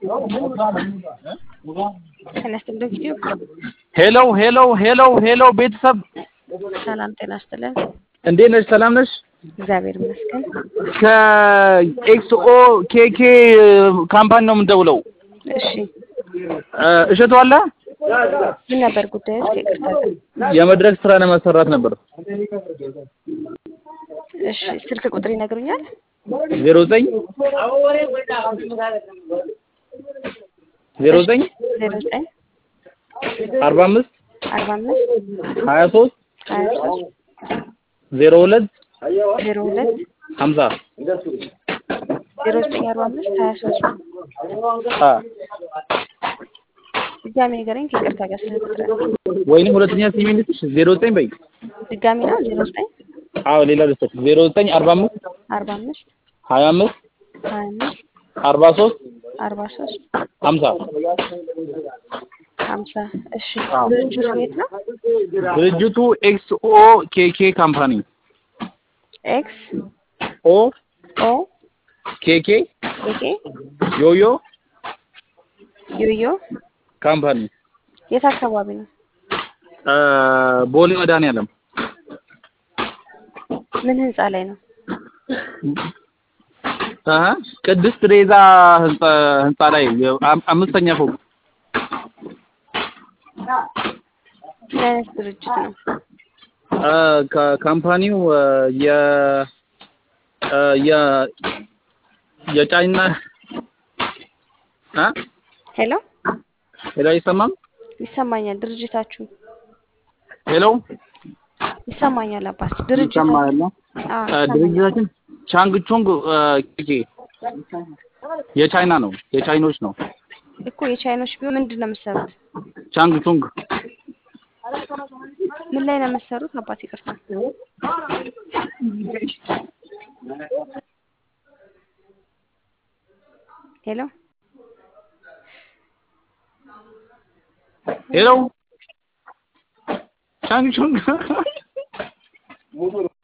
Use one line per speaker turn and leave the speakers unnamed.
ጤና ይስጥልን ቪዲዮ
ሄሎ ሄሎ ሄሎ ሄሎ ቤተሰብ
ሰላም ጤና ይስጥልን።
እንዴት ነሽ? ሰላም ነሽ?
እግዚአብሔር ይመስገን።
ከኤክስኦ ኬኬ ካምፓኒ ነው የምንደውለው።
እሺ
እ እሸቱ አለ?
ምን ነበር ጉዳዩ? ይቅርታ ጋር
የመድረክ ስራ ለማሰራት ነበር።
እሺ ስልክ ቁጥር ይነግሩኛል?
ዜሮ ዘጠኝ ዜሮ ዘጠኝ
ዜሮ ዘጠኝ
አርባ አምስት
አርባ አምስት
ሀያ ሶስት
ሀያ ሶስት
ዜሮ ሁለት
ዜሮ ሁለት
ሀምሳ
ዜሮ ዘጠኝ አርባ አምስት ሀያ ሶስት
አ
ድጋሚ ንገረኝ ከይቅርታ ጋር ስለተጠራ
ወይንም ሁለተኛ ሲሚ ልስጥሽ ዜሮ ዘጠኝ በይ።
ድጋሚ ነው ዜሮ ዘጠኝ
አዎ ሌላ ልስጥሽ ዜሮ ዘጠኝ አርባ አምስት
አርባ አምስት
ሀያ አምስት
ሀያ አምስት
አርባ ሶስት
አርባ ሶስት
ሀምሳ
ሀምሳ እሺ
አዎ።
ድርጅቱ የት ነው?
ድርጅቱ ኤክስኦ ኬኬ ካምፓኒ
ኤክስ
ኦ
ኦ
ኬኬ
ኦኬ
ዮዮ
ዮዮ
ካምፓኒ
የት አካባቢ ነው?
እ ቦሌ መድኃኒዓለም
ምን ህንጻ ላይ ነው?
እ ቅድስት ሬዛ ህንጻ ህንጻ ላይ የ- አም- አምስተኛ ፎቅ
ምን አይነት ድርጅት ነው?
እ ከካምፓኒው እ የ እ የ የጫይና እ
ሄሎ
ሄሎ አይሰማም?
ይሰማኛል። ድርጅታችሁ
ሄሎ
ይሰማኛል። አባት ድርጅታችሁ
ይሰማል?
አዎ
እ
ይሰማኛል።
ድርጅታችን ቻንግ ቹንግ እ ኬኬ የቻይና ነው፣ የቻይኖች ነው።
እኮ የቻይኖች ቢሆን ምንድን ነው የምትሰሩት?
ቻንግ ቹንግ
ምን ላይ ነው የምትሰሩት? አባት ይቅርታ። ሄሎ
ሄሎ ቻንግ ቹንግ